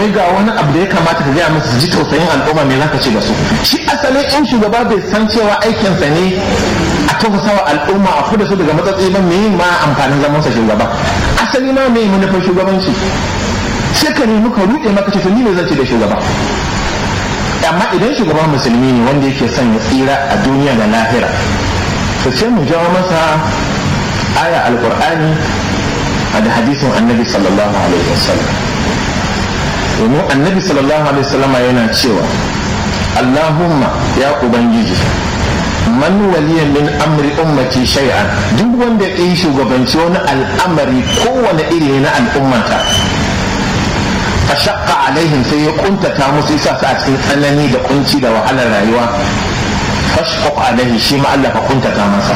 wai ga wani abu da ya kamata ka gaya musu su ji tausayin al'umma me zaka ce da su shi asalin in shugaba bai san cewa aikinsa ne a tausasa wa al'umma a kuda su daga matsatsi ba me ma amfanin zamansa shugaba asali ma me manufar shugabanci sai ka nemi ka ruɗe maka ce to ni ne zan ce da shugaba amma idan shugaban musulmi ne wanda yake son ya tsira a duniya da lahira to sai mu jawo masa aya alqur'ani da hadisin annabi sallallahu alaihi wasallam domin annabi sallallahu alaihi wasallama yana cewa allahumma ya ubangiji man waliya min amri ummati shay'an duk wanda ya yi shugabanci wani al'amari kowane iri na al'ummata fa shaqqa alaihim sai ya kuntata musu isa su a cikin tsanani da kunci da wahalar rayuwa fashqaq alaihi shi ma Allah ka kuntata masa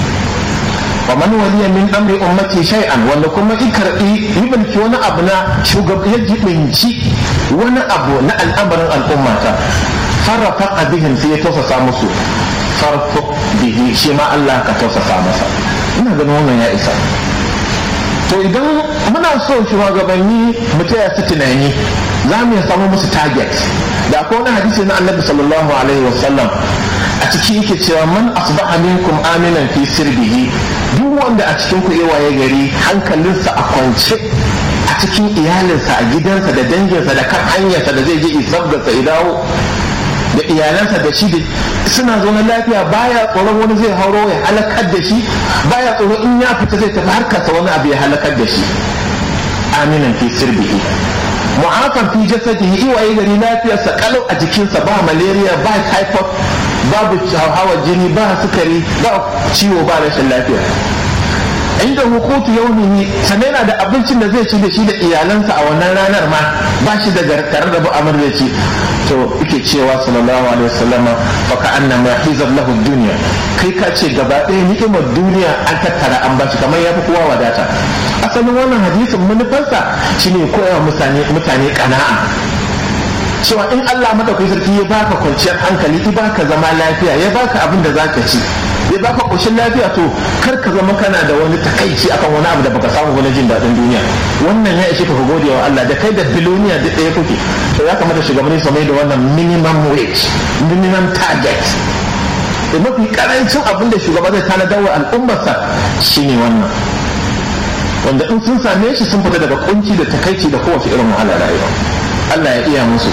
wa man waliya min amri ummati shay'an wanda kuma i karbi yi wani abu na shugaba ya jibinci wani abu na al'amarin al'ummata farrafa bihim sai ya tausasa musu farfuk bihi shi ma Allah ka tausasa masa ina ganin wannan ya isa to idan muna so shugabanni mu taya su tunani za mu samu musu target da akwai wani hadisi na annabi sallallahu alaihi wasallam a ciki yake cewa man asbaha minkum aminan fi sirbihi duk wanda a cikin ku waye gari hankalinsa a kwance a cikin iyalinsa a gidansa da danginsa da kan hanyarsa da zai je isabgarsa ya dawo da iyalansa da shi suna zaune lafiya baya tsoron wani zai hauro ya halakar da shi baya tsoron in ya fita zai tafi harkarsa wani abu ya halakar da shi aminan fi sirbihi mu'afan fi jasadihi iwaye gari lafiyarsa kalau a jikinsa ba malaria ba typhoid babu hawa jini ba sukari ba ciwo ba rashin lafiya inda hukutu yaumihi sannan yana da abincin da zai ci da shi da iyalansa a wannan ranar ma ba shi da tare da bu'amar da ci to yake cewa sallallahu alaihi wasallama fa ka anna ma hizab lahu dunya kai ka ce gaba ɗaya ni'imar duniya an tattara an bashi kamar ya fi kowa wadata asalin wannan hadisin manufarsa shine koyawa mutane mutane kana'a cewa in Allah madaukakin sarki ya baka kwanciyar hankali ya baka zama lafiya ya baka abin da zaka ci ya baka koshin lafiya to kar ka zama kana da wani takaici akan wani abu da baka samu wani jin daɗin duniya wannan ya ishe ka gode wa Allah da kai da biloniya duk ɗaya kuke to ya kamata shugabanni su mai da wannan minimum wage minimum target da mafi karancin abin da shugaba zai tanadar wa al'ummarsa shine wannan wanda in sun same shi sun fita daga kunci da takaici da kowace irin wahala rayuwa Allah ya iya musu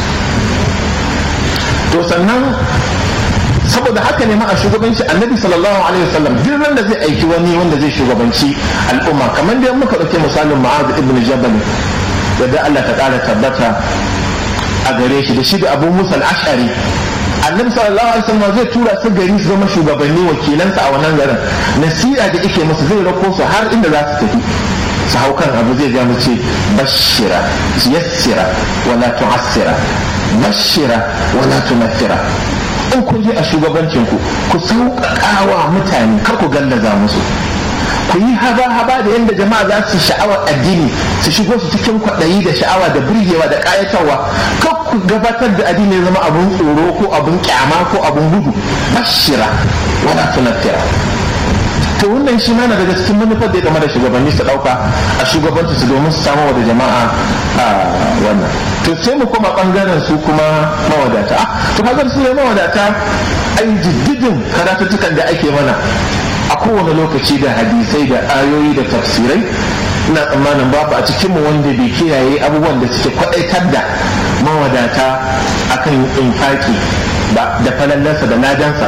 to sannan saboda haka ne ma a shugabanci annabi sallallahu alaihi wasallam duk ran da zai aiki wani wanda zai shugabanci al'umma kamar da muka dauke misalin ma'az ibn jabal da Allah ta kara tabbata a gare shi da shi da abu musa al-ashari annabi sallallahu alaihi wasallam zai tura su gari su zama shugabanni wakilansa a wannan garin nasiha da yake musu zai rako su har inda za su tafi su hau kan abu zai ja mu ce bashira yassira wala tu'assira bashira wala tunaffira in kun je a shugabancin ku ku sauƙaƙawa mutane kar ku gallaza musu ku yi haba-haba da yadda jama'a za su sha'awar addini su shigo su cikin kwaɗayi da sha'awa da burgewa da ƙayatarwa kar ku gabatar da addini zama abun tsoro ko abun kyama ko abun gudu bashira wala tunaffira to wannan shi ma na daga cikin manufar da ya game da shugabanni su dauka a shugabanci su domin su samu da jama'a a wannan to sai mu koma bangaren su kuma mawadata to kaga su ne mawadata ai jiddidin karatuttukan da ake mana a kowane lokaci da hadisai da ayoyi da tafsirai ina tsammanin babu a cikinmu wanda bai kiyaye abubuwan da suke kwadaitar da mawadata akan infaki da falallarsa da ladansa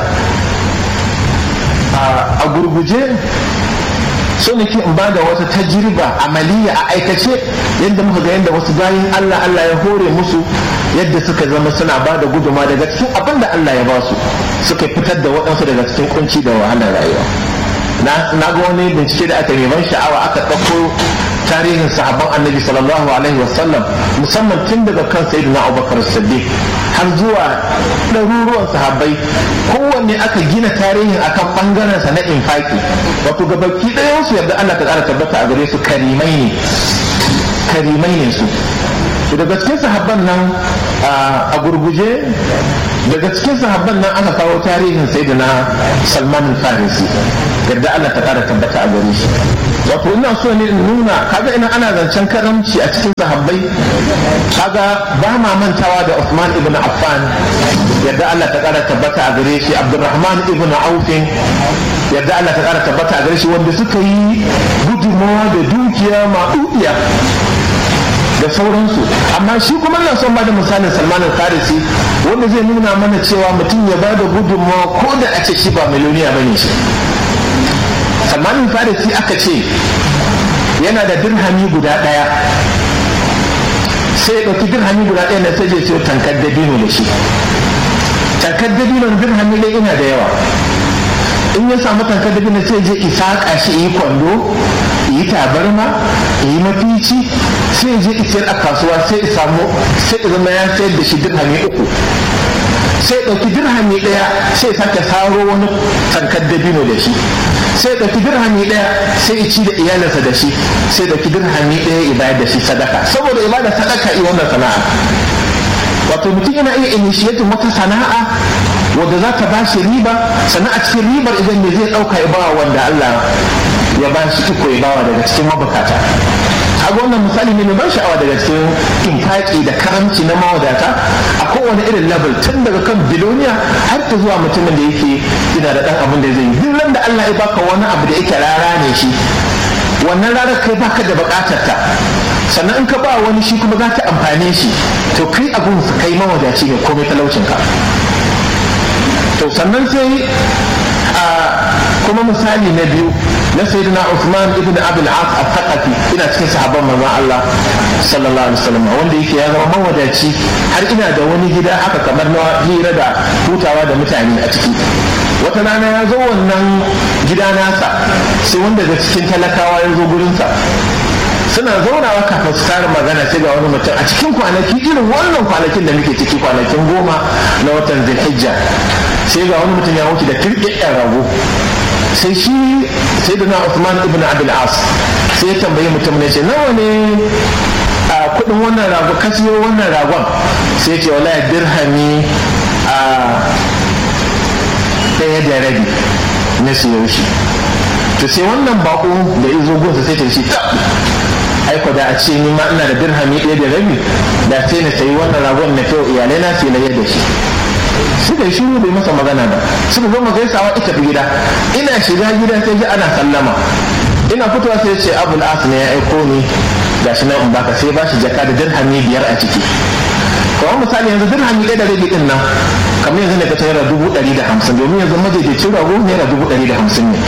a gurguje so nake in bada wata tajriba amaliya a aikace yadda muka ga yadda wasu bayin Allah Allah ya hore musu yadda suka zama suna ba da guduma daga cikin abin da Allah ya ba su suka fitar da waɗansu daga cikin kunci da wahalar rayuwa na ga wani bincike da aka yi ban sha'awa aka ɗauko tarihin sahabban annabi sallallahu alaihi wasallam musamman tun daga kan sayyidina abubakar siddiq har zuwa ɗaruruwan sahabbai kowanne aka gina tarihin akan ɓangaren sa na infaki wato gabaki ɗayan su yadda Allah ta ƙara tabbata a gare su karimai ne karimai ne su daga cikin sahabban nan a gurguje daga cikin sahabban nan aka kawo tarihin sayyidina salman farisi yadda Allah ta ƙara tabbata a gare shi wato ina so ne in nuna kaga ina ana zancen karamci a cikin sahabbai kaga ba ma mantawa da Uthman ibn Affan yadda Allah ta kara tabbata a gare shi Abdurrahman ibn Auf yadda Allah ta kara tabbata a gare shi wanda suka yi gudunmawa da dukiya ma'udiya da sauransu amma shi kuma na son bada misalin Salman al-Farisi wanda zai nuna mana cewa mutum ya bada gudunmawa ko da a ce shi ba miliyoniya bane shi salmanin farisi aka ce yana da dirhami guda ɗaya sai ya ɗauki dirhami guda ɗaya na sai je siyo tankar dabino da shi tankar dabino dirhami ɗaya ina da yawa in ya samu tankar dabino sai je isaƙa shi yi kwando yi tabarma yi mafici sai je isiyar a kasuwa sai ya samu sai ya zama ya sayar da shi dirhami uku sai ɗauki dirhami ɗaya sai sake saro wani tankar dabino da shi sai ɗauki dirhami ɗaya sai ya ci da iyalinsa da shi sai ɗauki dirhami ɗaya ya bayar da shi sadaka saboda ibada sadaka yi wannan sana'a wato mutum yana iya initiating wata sana'a wadda za ta bashi riba sannan a cikin ribar idan ne zai ɗauka ya bawa wanda Allah ya ba shi iko ya bawa daga cikin mabukata kaga wannan misali ne mai ban sha'awa daga cikin infaki da karamci na mawadata a kowane irin level tun daga kan biloniya har ta zuwa mutumin da yake yana da dan abin da zai yi duk da Allah ya baka wani abu da yake rara ne shi wannan rarar kai baka da bukatar ta sannan in ka ba wani shi kuma za ta amfane shi to kai abun su kai mawadaci ne komai talaucin ka to sannan sai a kuma misali na biyu na sayyidina Uthman ibn Abdul As al-Thaqafi ina cikin sahabban manzon Allah sallallahu alaihi wasallam wanda yake ya zama mawadaci har ina da wani gida haka kamar na hira da hutawa da mutane a ciki wata rana ya zo wannan gida nasa sai wanda daga cikin talakawa ya zo gurinsa suna zaunawa kafin su tara magana sai ga wani mutum a cikin kwanaki irin wannan kwanakin da muke ciki kwanakin goma na watan zulhijja sai ga wani mutum ya wuce da kirkirar rago sai shi sai da na Uthman ibn Abdul As sai ya tambayi mutum ne ce nawa ne a kudin wannan rago ka siyo wannan ragon sai ce wallahi dirhami a ɗaya da rabi na siyo shi to sai wannan bako da izo gunsa sai ta shi ta aiko da a ce ni ma ina da dirhami ɗaya da rabi da sai na sayi wannan ragon na kyau iyalai na sai na yadda shi suka yi shiru bai masa magana ba suka zo gaisawa ita fi gida ina shiga gida sai ji ana sallama ina fitowa sai ce abul as ne ya aiko ni gashi nan in baka sai ba shi jaka da dirhami biyar a ciki kawai misali yanzu dirhami ɗaya da rabi din nan kamar yanzu ne ka ta naira dubu ɗari da hamsin domin yanzu madaidaicin rago naira dubu ɗari da hamsin ne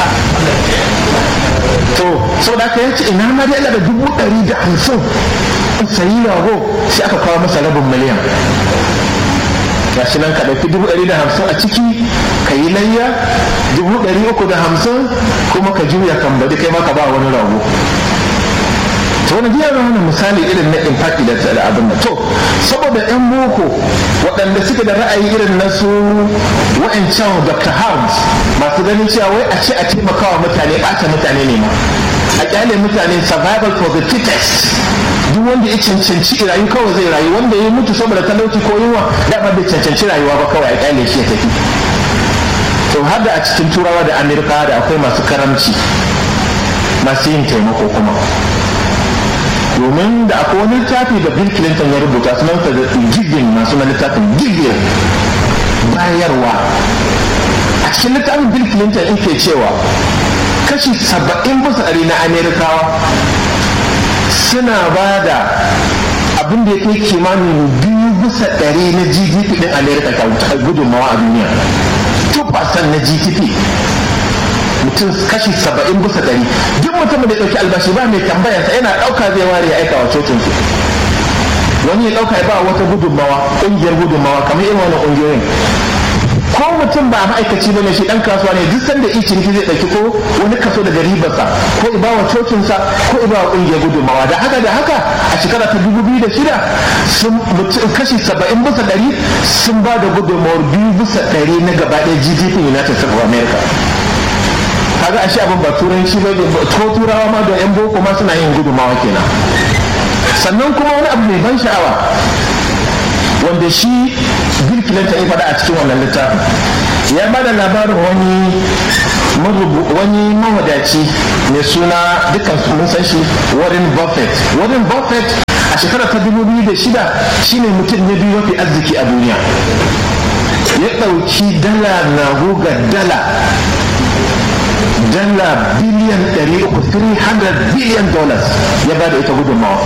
to sau da aka yanci ina ma dai da dubu ɗari da hamsin in sayi rago sai aka kawo masa rabin miliyan gashi nan ka ɗauki dubu ɗari da hamsin a ciki ka yi layya dubu ɗari uku da hamsin kuma ka juya kan baɗi kai maka ba wani rago to wani biya wani misali irin na infaki da abin da to saboda yan boko waɗanda suke da ra'ayi irin na su wa'ancan dr harms masu ganin cewa wai a ce a taimakawa mutane ɓata mutane ne ma a kyale mutane survival for the fittest duk wanda ya cancanci rayu kawai zai rayu wanda ya mutu saboda talauci ko yunwa dama bai cancanci rayuwa ba kawai a kyale shi ya tafi to har da a cikin turawa da amerika da akwai masu karamci masu yin taimako kuma domin da akwai wani littafi da bill clinton ya rubuta sunansa da giving masu na littafin giving bayarwa a cikin littafin bill clinton in ke cewa kashi saba'in bisa ɗari na amerikawa suna ba da abin da ya kai kimanin biyu bisa ɗari na gdp ɗin amerika ta gudunmawa a duniya 2% na gdp mutum kashi saba'in bisa ɗari duk mutumin da ya ɗauki albashi ba mai tambayarsa yana ɗauka zai ware ya aika wa cocinsu wani ya ɗauka ya ba wata gudunmawa ƙungiyar gudunmawa kamar irin wannan ƙungiyoyin ko mutum ba ma'aikaci bane shi dan kasuwa ne duk sanda i ciniki zai dauki ko wani kaso daga ribarsa ko i bawa cocinsa ko i bawa kungiyar gudunmawa da haka da haka a shekara ta dubu biyu da shida sun kashi saba'in bisa ɗari sun ba da gudunmawar biyu bisa ɗari na gaba ɗaya gdp united states of america kaga ashe abin ba turanci ba ko turawa ma da yan boko ma suna yin gudunmawa kenan sannan kuma wani abu mai ban sha'awa wanda shi bill clinton ya faɗa a cikin wannan littafin ya ba da labarin wani wani mawadaci mai suna dukkan mun san shi Warren Buffett Warren Buffett a shekarar ta 2006 shine mutum na biyu mafi arziki a duniya ya ɗauki dala na guga dala dala biliyan 300 biliyan dollars ya ba da ita gudunmawa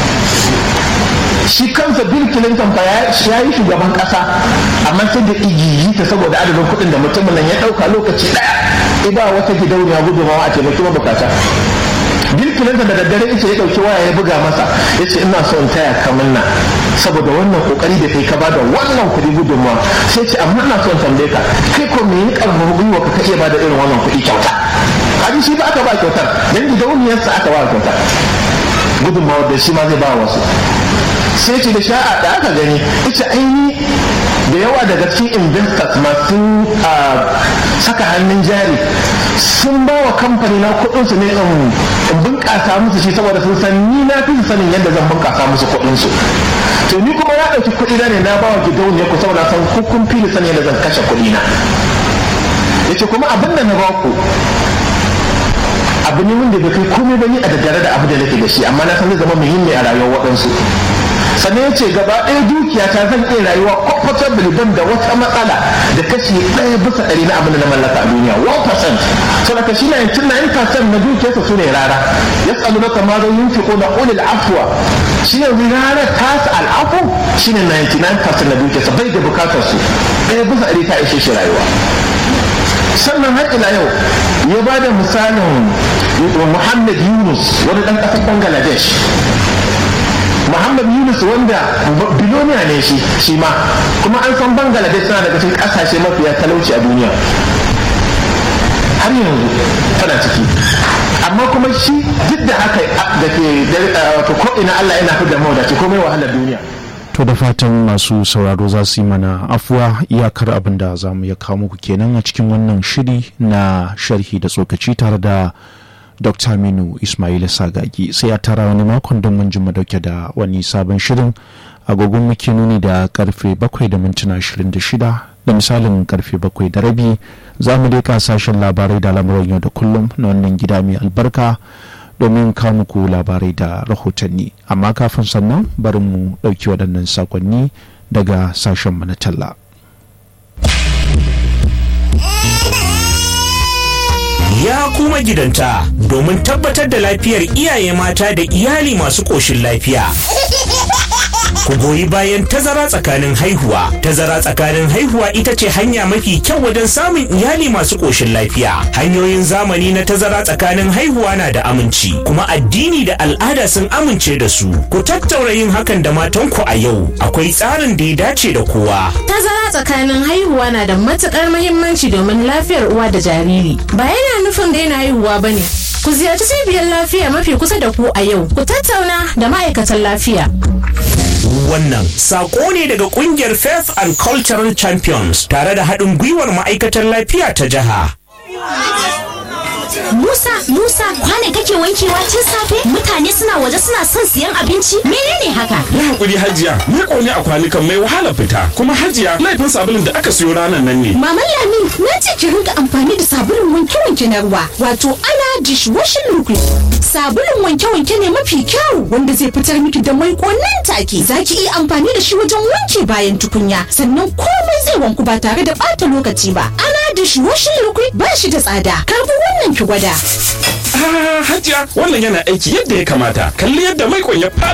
shi kansa bill clinton fa ya yi shugaban kasa amma sai da igiyi ta saboda adadin kuɗin da mutumin nan ya ɗauka lokaci ɗaya ida wata gidauniya gudunmawa a taimaki mabukata bill clinton da daddare ita ya ɗauki waya ya buga masa ya ce ina so in taya kamar na saboda wannan kokari da kai ka bada wannan kuɗi gudunmawa sai ce amma ina so in tambaye ka kai ko me ya karfafa gwiwa ka iya bada irin wannan kuɗi kyauta kaji shi ba aka ba kyautar dan gidauniyarsa aka ba kyautar gudunmawa da shi ma zai ba wasu sai ce da sha'a da aka gani ita aini da yawa daga cikin investors masu saka hannun jari sun ba wa kamfani na kudinsu ne in bunƙasa musu shi saboda sun san ni na fi sanin yadda zan bunƙasa musu kudinsu to ni kuma ya ɗauki kuɗi na ne na ba wa gidauniya ku saboda san kun fi sanin yadda zan kashe kuɗi na yace kuma abin da na ba ku abu ne wanda bai kai komai ba ni a daddare da abu da nake da shi amma na san zai zama muhimmi a rayuwar waɗansu sannan ya ce gaba ɗaya dukiya ta zan iya rayuwa comfortably ban da wata matsala da kashi ɗaya bisa ɗari na abin da na mallaka a duniya 1% saboda shi na 99% na dukiyarsa su ne rara ya tsalu na kama zai yin fiko na ulil afuwa shi yanzu rara tasa al'afu shi ne 99% na dukiyarsa bai da bukatar su ɗaya bisa ɗari ta ishe shi rayuwa sannan har ila yau ya ba da misalin muhammad yunus wani ɗan ƙasar bangladesh muhammad yunus wanda biloniya ne shi shi ma kuma an san bangladesh tana daga cikin ƙasashe mafiya talauci a duniya har yanzu tana ciki amma kuma shi duk da haka da ke ko ina allah yana fi da mawadaci komai wahalar duniya To da fatan masu sauraro za su yi mana afuwa iyakar abin da za mu ya kawo muku kenan a cikin wannan shiri na sharhi da tsokaci tare da Dr. Aminu Ismail Sagagi sai a tara wani makon don mun jima dauke da wani sabon shirin agogon muke nuni da karfe bakwai da mintuna ashirin da shida da misalin karfe bakwai da rabi za mu dai sashen labarai da lamuran yau da kullum na wannan gida mai albarka domin kawo muku labarai da rahotanni amma kafin sannan bari mu ɗauki waɗannan sakonni daga sashen na talla. ya kuma gidanta domin tabbatar da lafiyar iyaye mata da iyali masu ƙoshin lafiya. Ku goyi bayan tazara tsakanin haihuwa. Tazara tsakanin haihuwa ita ce hanya mafi kyau wajen samun iyali masu ƙoshin lafiya. Hanyoyin zamani na tazara tsakanin haihuwa na da aminci, kuma addini da al'ada sun amince da su. Ku tattaura yin hakan da matanku a yau. Akwai tsarin da ya dace da kowa. Tazara tsakanin haihuwa na da matuƙar muhimmanci domin lafiyar uwa da jariri. Ba yana nufin daina haihuwa ba ne. Ku ziyarci cibiyar lafiya mafi kusa da ku a yau. Ku tattauna da ma'aikatan lafiya. Wannan sako ne daga kungiyar Faith and Cultural Champions tare da haɗin gwiwar ma'aikatar lafiya ta jiha. Musa, Musa, kwane kake wankewa tun safe? Mutane suna waje suna son siyan abinci? Menene haka? Ya hakuri Hajiya, ni ƙone a kwanukan mai wahala fita. Kuma Hajiya, laifin sabulun da aka siyo ranar nan ne. Maman Lami, na ce ki rinka amfani da sabulun wanke-wanke na ruwa, wato ana dishwashing liquid. Sabulun wanke-wanke ne mafi kyau wanda zai fitar miki da mai nan take. Za ki iya amfani da shi wajen wanke bayan tukunya, sannan komai zai wanku ba tare da ɓata lokaci ba. Ana dishwashing liquid ba shi da tsada. Karbi wannan ki gwada. Ah, Hajiya, wannan yana aiki yadda ya kamata. Kalli yadda mai ya fara